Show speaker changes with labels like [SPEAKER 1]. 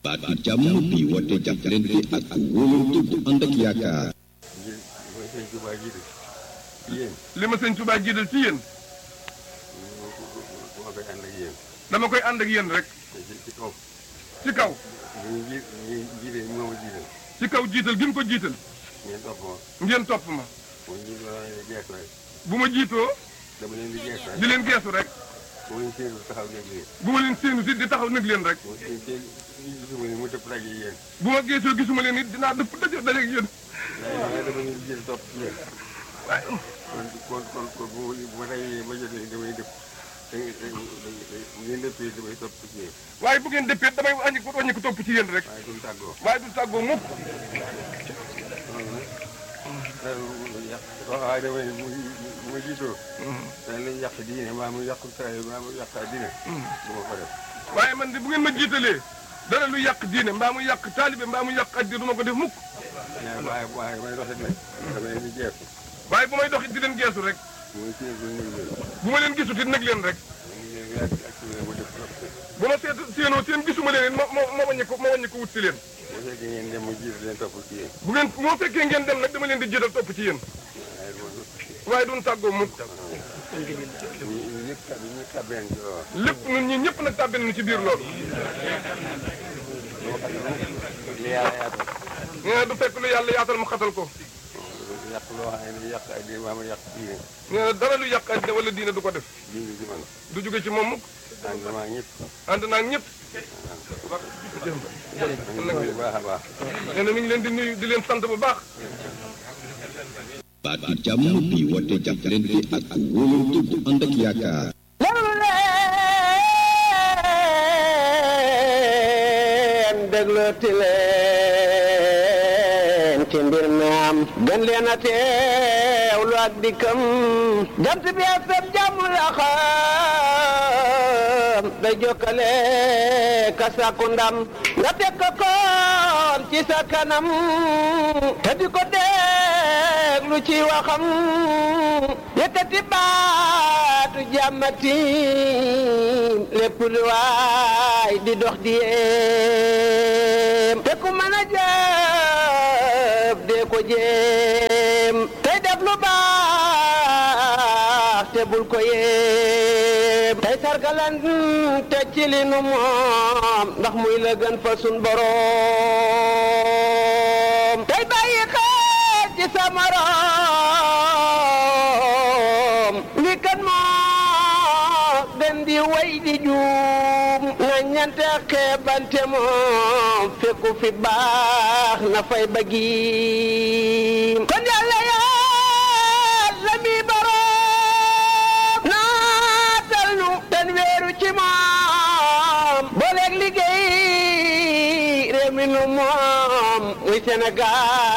[SPEAKER 1] baatu jàmm bi woote jàppalante ak wóolante bu ànd ak yaakaar.
[SPEAKER 2] ngir mooy sëñ Tuubaa jiital ci yéen
[SPEAKER 3] li ma sëñ Tuubaa jiital ci yéen
[SPEAKER 2] dama koy ànd ak yéen
[SPEAKER 3] dama koy ànd ak yéen rek
[SPEAKER 2] te ci ci kaw
[SPEAKER 3] ci kaw
[SPEAKER 2] ñu ji ñu jiite moom a jiital
[SPEAKER 3] ci kaw jiital gi mu ko jiital
[SPEAKER 2] ngeen topp ma
[SPEAKER 3] ngeen topp ma
[SPEAKER 2] bu ñu jiital dama leen di geesu rek
[SPEAKER 3] bu ma jiitoo
[SPEAKER 2] dama leen di geesu rek
[SPEAKER 3] di leen geesu rek
[SPEAKER 2] bu ma leen séenu taxaw nekk leen
[SPEAKER 3] bu ma leen séenu si di taxaw nag leen rek
[SPEAKER 2] bu ma seen seen gisuma ne mu dëpp daje yéen
[SPEAKER 3] bu ma geesoo gisuma leen it dinaa dëpp daje daje ak yéen
[SPEAKER 2] waaye dama leen di jiital topp ci yéen
[SPEAKER 3] waaye
[SPEAKER 2] kon kon kon kon bu ma bu ma dajee ba jotee damay dëpp da da bu ngeen dëppee damay topp ci yéen
[SPEAKER 3] waaye bu ngeen dëppee damay wàññi ko wàññi ko topp ci yéen rek
[SPEAKER 2] waaye duñ tàggoo
[SPEAKER 3] waaye du tàggoo mukk
[SPEAKER 2] loolu nag loolu yàq waaye damay bu bu ma jiitoo dañ lañ yàq diine maa mu yàq saa maa mu yàq diine du ma ko def
[SPEAKER 3] waaye man de bu ngeen ma jiitalee dara lu yàq diine mbaa mu yàq taalibe mbaa mu yàq addi du ma ko def mukk
[SPEAKER 2] mais waaye waaye may doxit nag dama leen di jeexu
[SPEAKER 3] waaye bu may doxit di leen geesu rek
[SPEAKER 2] muy séen ko ñu leen
[SPEAKER 3] bu ma leen gisut it nag leen rek
[SPEAKER 2] ñu leen yàgg ak ci mu def trop
[SPEAKER 3] bu ma seet séenoo seen gisuma leen it ma ma ma wàññi ko ma wàññi ko wut si leen
[SPEAKER 2] bu fekkee ngeen dem mu jiitu leen topp ci yéen
[SPEAKER 3] bu ngeen moo fekkee ngeen dem nag dama leen di jiital topp ci yéen
[SPEAKER 2] waaye du ma
[SPEAKER 3] waaye duñ tàggoo mukk
[SPEAKER 2] ñu ñu ñëpp tab ñu tabeen ci loolu
[SPEAKER 3] lépp ñun ñi ñëpp nag tàbbi nañu ci biir loolu
[SPEAKER 2] dama xam ne li yàlla yaatal
[SPEAKER 3] nee na du fekk lu yàlla yaatal mu xatal ko
[SPEAKER 2] yàq loo xam ne yàq ay diine maa ma yàq diine
[SPEAKER 3] nee na dara lu yàq àddina wala diine du ko def
[SPEAKER 2] diine ci man
[SPEAKER 3] du jóge ci moom mukk
[SPEAKER 2] ànd maa ñëpp
[SPEAKER 3] ànd naa ak ñëpp
[SPEAKER 2] bu baax a baax
[SPEAKER 3] nee na mi ngi leen di nuyu di leen sant bu baax
[SPEAKER 1] baatu jàmm bi woote jàppalante ak wóolante bu ànd ak yaakaar.
[SPEAKER 4] déglu leen déglooti leen ci mbir mi am gën leen a teewlu ak dikkam jant bi ak seen jàmm la xam day jokkale ka sàkku ndam nga teg ko koon ci sa kanam te di ko déglu ci waxam yëkkati baatu jàmmati lépp lu waay di dox di yéem te ku mën a jëf dee ko jéem tey def lu baax te bul ko yéem tey sargalan te ci li nu moom ndax muy la gën fa sun boroom tey bàyyi xel ci sa morom li kan moo gën di way di juum na ñante xeebante moom fekku fi baax na fay bëggiim kon yàlla yàlla mi boroom naatal nu ten weeru ci moom booleeg liggéey réew mi nu moom muy Sénégal